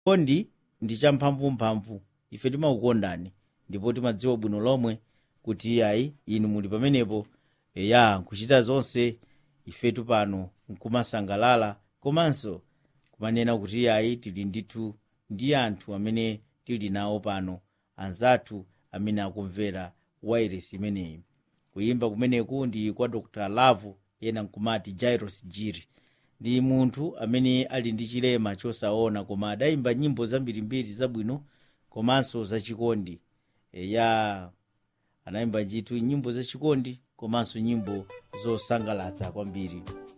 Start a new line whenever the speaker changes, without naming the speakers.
chikondi ndi champhamvumphamvu ife timakukondani ndipo timadziwa bwino lomwe kuti iyayi inu muli pamenepo eya nkuchita zonse ifetu pano nkumasangalala komanso kumanena kuti iyayi tili ndithu ndi anthu amene tili nawo pano anzathu amene akumvera wairesi imeneyi kuyimba kumeneku ndi kwa dr lavu ena nkumati jairos jiri ndi munthu amene ali ndi chilema chosaona koma adayimba nyimbo zambirimbiri zabwino komanso zachikondi ya anayimba ndithu nyimbo zachikondi komanso nyimbo zosangalatsa kwambiri